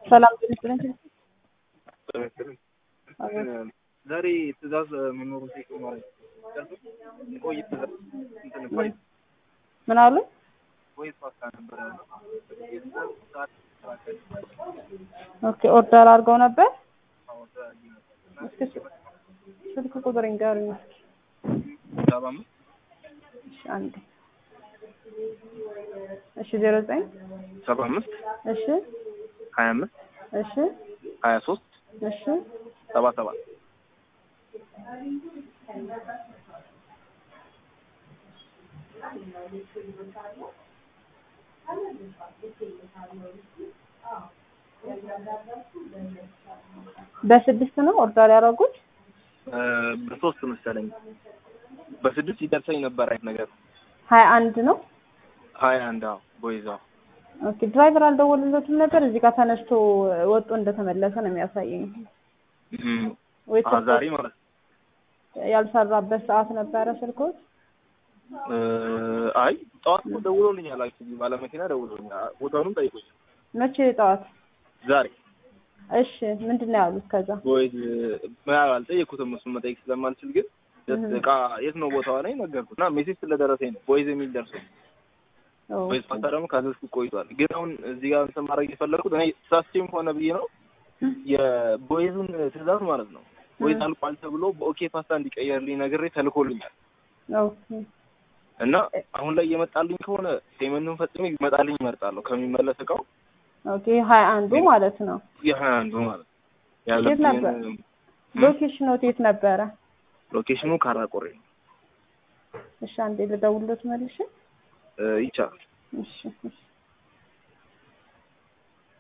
ሰላም ጤና ዛሬ ትእዛዝ መኖሩ ሴት ማለት ቆይ ትእዛዝ እንትን ቆይ ምን አሉ? ወይ ፓስታ ነበረ ኦኬ ኦርደር አድርገው ነበር። እስኪ ስልክ ቁጥር ንገሩኝ። ሰባ አምስት እሺ አንዴ እሺ ዜሮ ዘጠኝ ሰባ አምስት እሺ ሀያ አምስት እሺ ሀያ ሶስት እሺ ሰባ ሰባት በስድስት ነው ኦርደር ያደረጉት። በሶስት መሰለኝ በስድስት ይደርሰኝ ነበር አይነት ነገር ሀያ አንድ ነው። ሀያ አንድ አዎ ቦይዛ ኦኬ ድራይቨር አልደወሉለትም ነበር። እዚህ ጋር ተነስቶ ወጡ እንደተመለሰ ነው የሚያሳየኝ። ወይ አዎ ዛሬ ማለት ነው። ያልሰራበት ሰዓት ነበረ ስልኮት። አይ ጠዋት እኮ ደውሎልኛል። አክቹዋሊ ባለመኪና ደውሎልኛል። ቦታውንም ጠይቆኝ መቼ ጠዋት? ዛሬ እሺ ምንድን ነው ያሉት? ከዛ ቦይዝ አልጠየኩትም። እሱን መጠየቅ ስለማልችል ግን እቃ የት ነው ቦታዋ ላይ ነገርኩት እና ሜሴጅ ስለደረሰኝ ነው ቦይዝ የሚል ደርሶኝ ቦይዝ ፓስታ ደግሞ ካዘዝኩ ቆይቷል። ግን አሁን እዚህ ጋር እንትን ማድረግ የፈለግኩት እኔ ሳስቼም ሆነ ብዬ ነው የቦይዙን ትእዛዝ ማለት ነው ቦይዝ አልቋል ተብሎ በኦኬ ፓስታ እንዲቀየርልኝ ነግሬ ተልኮልኛል ኦኬ እና አሁን ላይ እየመጣልኝ ከሆነ ፔመንቱን ፈጽሜ ይመጣልኝ እመርጣለሁ ከሚመለስ እቃው ኦኬ ሀያ አንዱ ማለት ነው። የሀያ አንዱ ማለት የት ነበር ያለብኝን ሎኬሽኖት የት ነበረ? ሎኬሽኑ ካራቆሬ ነው። እሺ አንዴ ልደውልሎት መልሼ። ይቻላል። እሺ እሺ